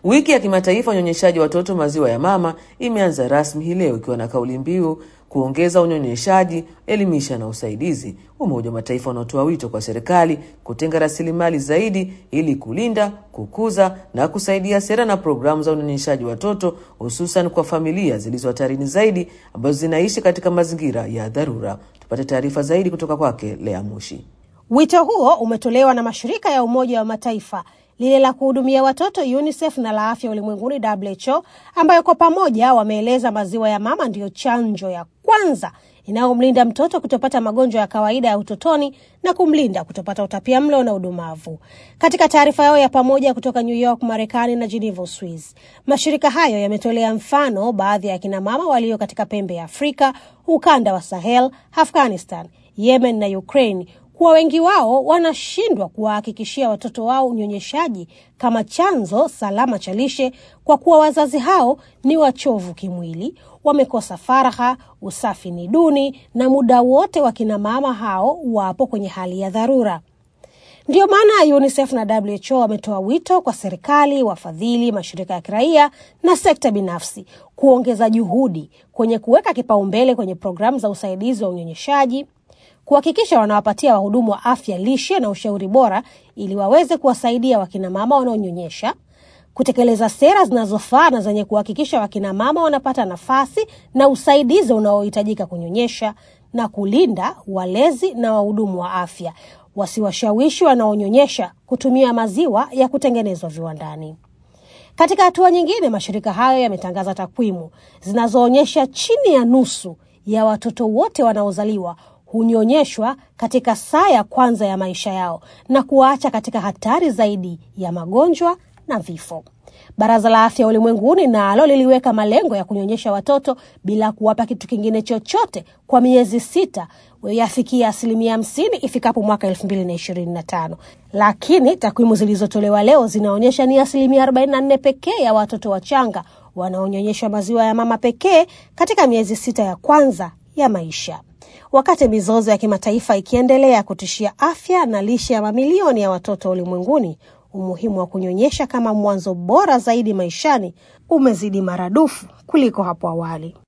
Wiki ya kimataifa unyonyeshaji watoto maziwa ya mama imeanza rasmi hii leo ikiwa na kauli mbiu kuongeza unyonyeshaji, elimisha na usaidizi. Umoja wa Mataifa unaotoa wito kwa serikali kutenga rasilimali zaidi ili kulinda, kukuza na kusaidia sera na programu za unyonyeshaji watoto, hususan kwa familia zilizo hatarini zaidi ambazo zinaishi katika mazingira ya dharura. Tupate taarifa zaidi kutoka kwake Lea Mushi. Wito huo umetolewa na mashirika ya Umoja wa Mataifa lile la kuhudumia watoto UNICEF na la afya ulimwenguni WHO, ambayo kwa pamoja wameeleza maziwa ya mama ndiyo chanjo ya kwanza inayomlinda mtoto kutopata magonjwa ya kawaida ya utotoni na kumlinda kutopata utapia mlo na udumavu. Katika taarifa yao ya pamoja kutoka New York, Marekani na Geneva, Swiss, mashirika hayo yametolea mfano baadhi ya akina mama walio katika pembe ya Afrika, ukanda wa Sahel, Afghanistan, Yemen na Ukraine kuwa wengi wao wanashindwa kuwahakikishia watoto wao unyonyeshaji kama chanzo salama cha lishe kwa kuwa wazazi hao ni wachovu kimwili, wamekosa faragha, usafi ni duni, na muda wote wakina mama hao wapo kwenye hali ya dharura. Ndiyo maana UNICEF na WHO wametoa wito kwa serikali, wafadhili, mashirika ya kiraia na sekta binafsi kuongeza juhudi kwenye kuweka kipaumbele kwenye programu za usaidizi wa unyonyeshaji kuhakikisha wanawapatia wahudumu wa afya lishe na ushauri bora ili waweze kuwasaidia wakinamama wanaonyonyesha, kutekeleza sera zinazofaa na zenye kuhakikisha wakinamama wanapata nafasi na usaidizi unaohitajika kunyonyesha, na kulinda walezi na wahudumu wa afya wasiwashawishi wanaonyonyesha kutumia maziwa ya kutengenezwa viwandani. Katika hatua nyingine, mashirika hayo yametangaza takwimu zinazoonyesha chini ya nusu ya watoto wote wanaozaliwa hunyonyeshwa katika saa ya kwanza ya maisha yao na kuwaacha katika hatari zaidi ya magonjwa na vifo. Baraza la Afya Ulimwenguni nalo liliweka malengo ya kunyonyesha watoto bila kuwapa kitu kingine chochote kwa miezi sita yafikia asilimia hamsini ifikapo mwaka elfu mbili na ishirini na tano, lakini takwimu zilizotolewa leo zinaonyesha ni asilimia arobaini na nne pekee ya watoto wachanga wanaonyonyeshwa maziwa ya mama pekee katika miezi sita ya kwanza ya maisha. Wakati mizozo ya kimataifa ikiendelea kutishia afya na lishe ya mamilioni ya watoto ulimwenguni, umuhimu wa kunyonyesha kama mwanzo bora zaidi maishani umezidi maradufu kuliko hapo awali.